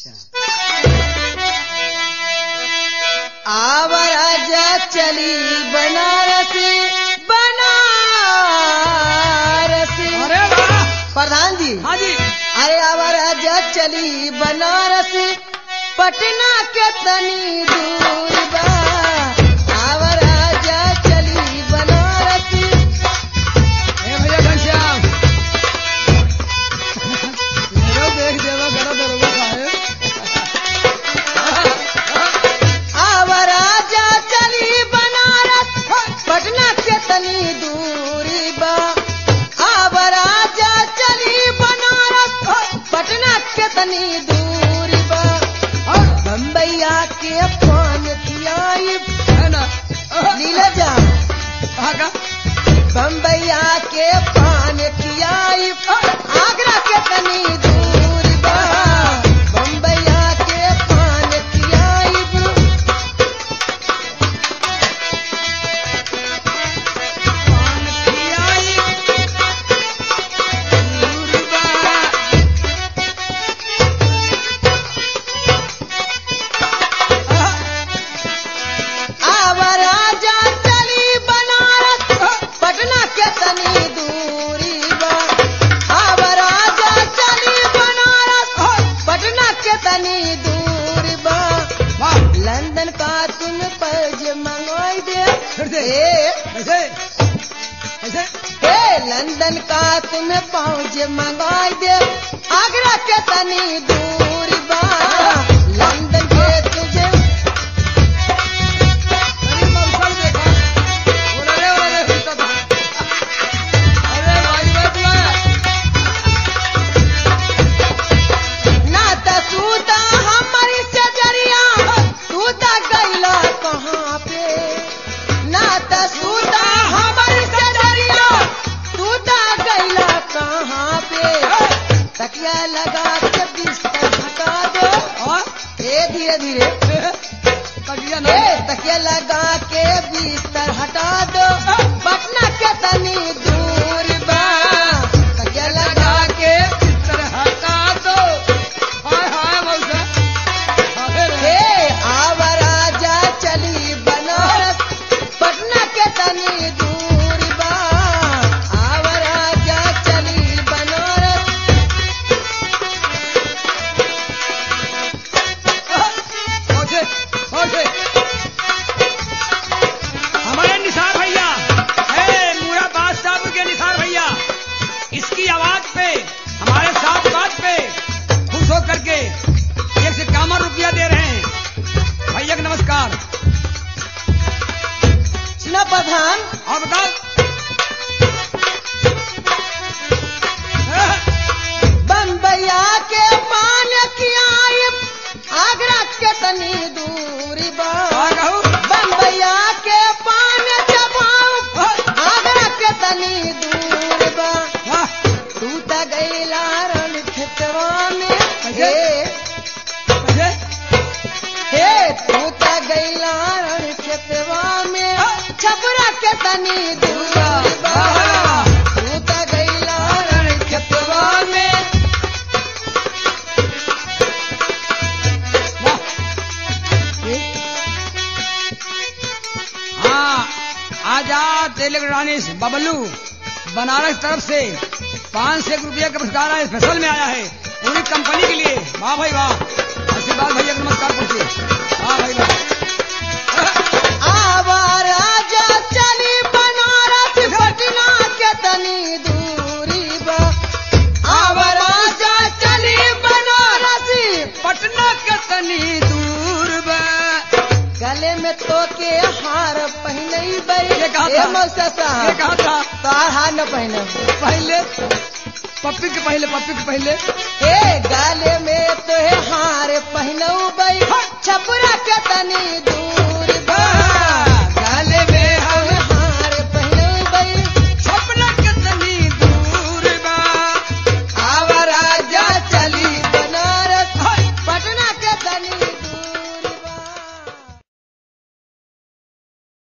आवराज चली बनारसी बनारसी अरे वाह प्रधान जी हाँ जी अरे आवराज चली बनारस पटना के तनी दूर बा आवराज चली बनारस ए भैया घनश्याम मेरा देख देवा गड़ा दरोगा साहेब आवराज चली बनारस पटना के तनी दूरी बा आवराज चली बनारस पटना के तनी दूरी बा बम्बैया के पान खियाई है ना नीला जा कहा का बम्बैया के पान खियाई आगरा के तनी दूर बा बम्बैया के पान खियाई पान खियाई दूर बा आवराजा चली बनारस पटना के तनी दूरी बा आवराजा चली बनारस पटना के तनी दूरी बा वाह लंदन का तुम पैज मंगवाई दे फिर से ए, ऐसे ऐसे ए लंदन का तुम्हें पहुँच मंगाई दे आगरा के तनी दूर बा लंदन के तुझे अरे मौसम देखा बोला रे बोला रे होता था अरे भाई भाई बुलाया ना त सूता हमारी सजरिया सूता गईला कहाँ पे ना त सूता हमारी सजरिया सूता गईला कहाँ पे तकिया लगा के बिस्तर हटा दो और ए धीरे धीरे तकिया ना ए तकिया लगा के बिस्तर हटा दो पटना के तनी दूर बा तकिया लगा के बिस्तर हटा दो हाय हाय मौसा अरे रे हे आवराजा चली बनारस पटना के तनी दूर बा आवराजा चली बनारस पहुंचे पहुंचे हमारे निसार भैया है मुरादाबाद साहब के निसार भैया इसकी आवाज पे हमारे साथ बात पे खुश होकर के एक से कामर रुपया दे रहे हैं भैया को नमस्कार सुना प्रधान और बताओ बम्बैया के पान की आई आगरा के तनी दूर बा हाँ कहूँ बम्बैया के पान चबाऊ आगरा के तनी दूर बा वाह तू त गईला रण खेतवा में कैसे? हे कैसे हे तू त गईला रण खेतवा में छपरा के तनी दूरा बा तू त गईला रण खेतवा में हाँ आजाद इलेक्ट्रॉनिक्स बबलू बनारस तरफ से पाँच सौ रुपये का पुरस्कार आया स्पेशल में आया है पूरी कंपनी के लिए वाह भाई वाह आशीर्वाद भैया को नमस्कार पूछिए वाह भाई वाह आवाराजा चली बनारस पटना के तनी दूरी बा आवाराजा चली बनारस पटना के तनी दूर बा गले में तो के हार पहने बई ये कहा ए था? मौसा ये साहब कहा था तार हार न पहने पहले पप्पी के पहले पप्पी के पहले ए गाले में तो हार पहनऊ बई छपरा के तनी दूर